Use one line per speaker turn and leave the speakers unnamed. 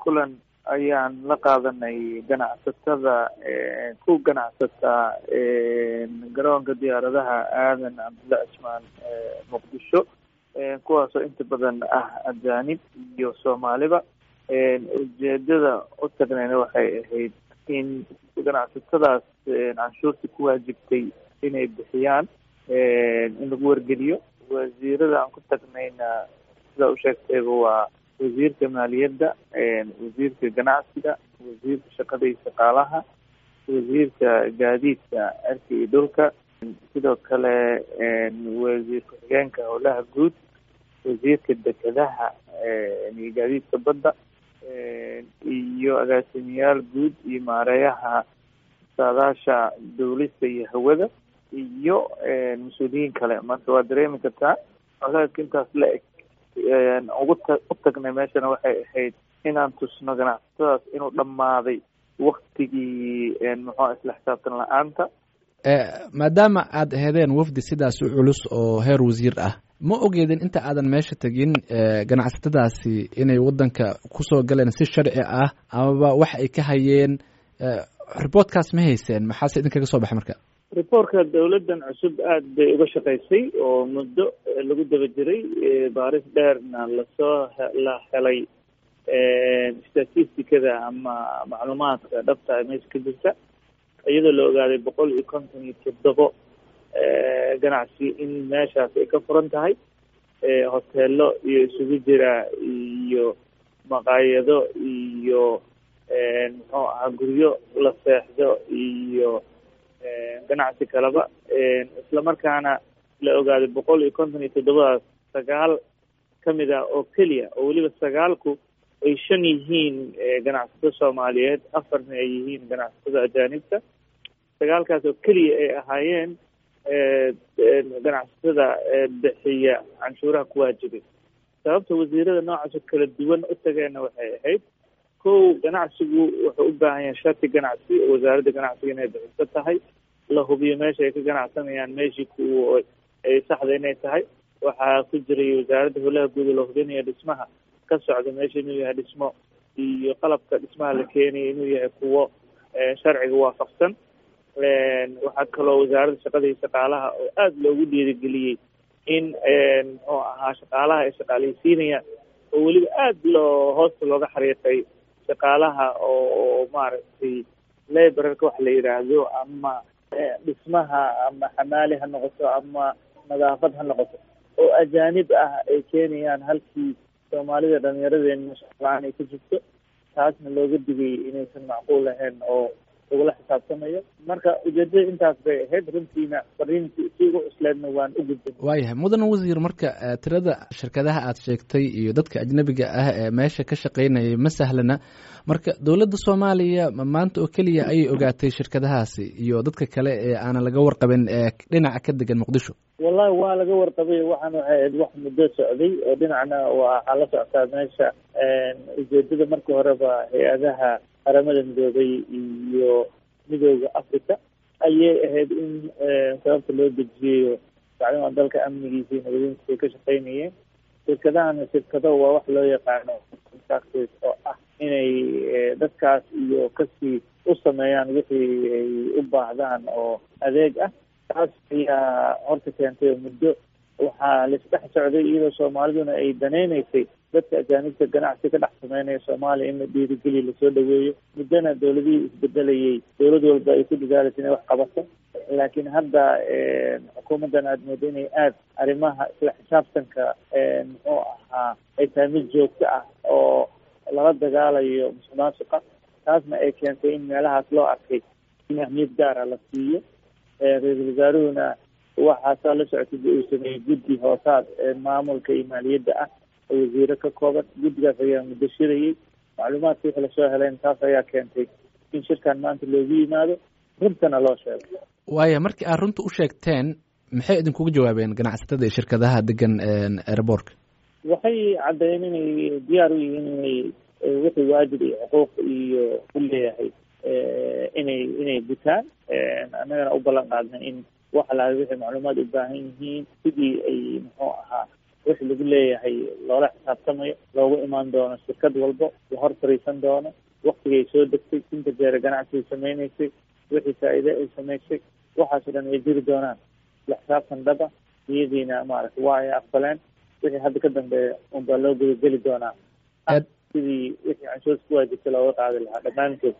kulan ayaan la qaadanay ganacsatada ku ganacsata garoonka diyaaradaha aadan cabdulla cismaan muqdisho kuwaasoo inta badan ah ajaanib iyo soomaaliba ujeedada u tagnayna waxay ahayd in ganacsatadaas canshuurta ku waajibtay inay bixiyaan in lagu wargeliyo wasiirada aan ku tagnayna sidaa usheegtayba waa wasiirka maaliyadda wasiirka ganacsiga wasiirka shaqada iyo shaqaalaha wasiirka gaadiidka cirka iyo dhulka sidoo kale wasiir ku-xigeenka howlaha guud wasiirka dekedaha iyo gaadiidka badda iyo agaasimayaal guud iyo maareeyaha saadaasha dawlista iyo hawada iyo mas-uuliyiin kale marka waa dareemi kartaa colaadka intaas la eg ugu ta u tagnay meeshana waxay ahayd inaan tusno ganacsatadaas inuu dhammaaday waktigii muxua isla xisaabtan la-aanta
maadaama aad hedeen wafdi sidaas u culus oo heer wasiir ah ma ogeedin inta aadan meesha tegin ganacsatadaasi inay waddanka kusoo galeen si sharci ah amaba wax ay ka hayeen riboortkaas ma hayseen maxaase idinkaga soo baxay marka
reportka dawladdan cusub aada bay uga shaqaysay oo muddo lagu daba jiray baaris dheerna lasoo la helay statisticada ama macluumaadka dhabta meesha ka jirta iyadoo la ogaaday boqol iyo konton iyo toddobo ganacsi in meeshaas ay ka furan tahay hoteelo iyo isugu jira iyo maqaayado iyo muxuu ahaa guryo la seexdo iyo ganacsi kaleba isla markaana la ogaaday boqol iyo konton iyo toddobadaas sagaal kamid ah oo keliya oo weliba sagaalku ay shan yihiin ganacsato soomaaliyeed afarna ay yihiin ganacsatada ajaanibta sagaalkaas oo keliya ay ahaayeen ganacsatada bixiya canshuuraha ku waajibay sababta wasiirada noocaasoo kala duwan u tageenna waxay ahayd kow ganacsigu wuxuu u baahan yahay shati ganacsi oo wasaaradda ganacsiga inay bixiso tahay la hubiyo meesha ay ka ganacsanayaan meeshii ku ay saxda inay tahay waxaa ku jiray wasaaradda howlaha guud la hubinaya dhismaha ka socda meesha inuu yahay dhismo iyo qalabka dhismaha la keenaya inuu yahay kuwo sharciga waafaqsan waxaa kaloo wasaaradda shaqada iyo shaqaalaha oo aada loogu dhiirigeliyey in muxuu ahaa shaqaalaha ay shaqaaleysiinayaan oo weliba aada loo hoosta looga xariiqay shaqaalaha oo maaragtay laborarka wax la yidhaahdo ama dhismaha ama xamaali ha noqoto ama nadaafad ha noqoto oo ajaanib ah ay keenayaan halkii soomaalida dhalinyaradeenna shaqla-aan ay ka jirto taasna looga digay inaysan macquul ahayn oo lagula xisaabtamayo marka ujeedada intaas bay ahayd runtiina fariinti si ugu cusleedna waan u gudbin
waayahay mudan wasiir marka tirada shirkadaha aad sheegtay iyo dadka ajnabiga ah ee meesha ka shaqaynayay ma sahlana marka dowladda soomaaliya maanta oo keliya ayay ogaatay shirkadahaasi iyo dadka kale ee aanan laga warqabin ee dhinaca ka degan muqdisho
wallahi waa laga warqabay waxaan waxay ahayd wax muddo socday oo dhinacna waxaa la socotaa meesha ujeedada markii horeba hay-adaha qaramada midoobay iyo midooda africa ayay ahayd in sababta loo dejiyayo maclumaa dalka amnigiisa iyo nabadiintiisa ay ka shaqaynayeen shirkadahana shirkado waa wax loo yaqaano contractors oo ah inay dadkaas iyo kasii u sameeyaan wixii ay u baahdaan oo adeeg ah taas ayaa horta keentay muddo waxaa laisdhex socday iyadoo soomaaliduna ay danaynaysay dadka ajaanibta ganacsi ka dhex sameynaya soomaaliya in la dhiirigeliya lasoo dhaweeyo muddona dawladihii isbedelayay dawlad walba ay ku dadaalaysa inay wax qabato laakiin hadda xukuumaddan aada moodo inay aada arrimaha isla xisaabtanka muxuu ahaa ay tahay mid joogto ah oo lala dagaalayo musuqmaasuqa taasna ay keentay in meelahaas loo arkay in ahmiyad gaara la siiyo ra-iisul wasaaruhuna waxaasaa la socotay uu sameeyey guddi hoosaad maamulka iyo maaliyadda ah oo wasiiro ka kooban guddigaas ayaa muddo shirayay macluumaadka wixii lasoo helayn taas ayaa keentay in shirkan maanta loogu yimaado runtana loo sheego
waaya markii aad runta u sheegteen maxay idinkugu jawaabeen ganacsatada iyo shirkadaha degan airbortka
waxay caddeeyeen inay diyaar u yihiin inay wixii waajib iyo xuquuq iyo u leeyahay inay inay gutaan annagana u ballan qaadnay in wax laha wixii macluumaad u baahan yihiin sidii ay muxuu ahaa wix lagu leeyahay loola xisaabtamayo loogu imaan doono shirkad walbo la hor fariisan doono waktigay soo degtay inta jeera ganacsiay sameynaysay wixii faa-iide ay samaysay waxaasoo dhan way jiri doonaan la xisaabtan dhaba iyadiina maaragta waa ay aqbaleen wixii hadda ka dambeeya unbaa loo gudageli doonaa sidii wixii canshuurta ku waajibta looga qaadi lahaa dhammaantood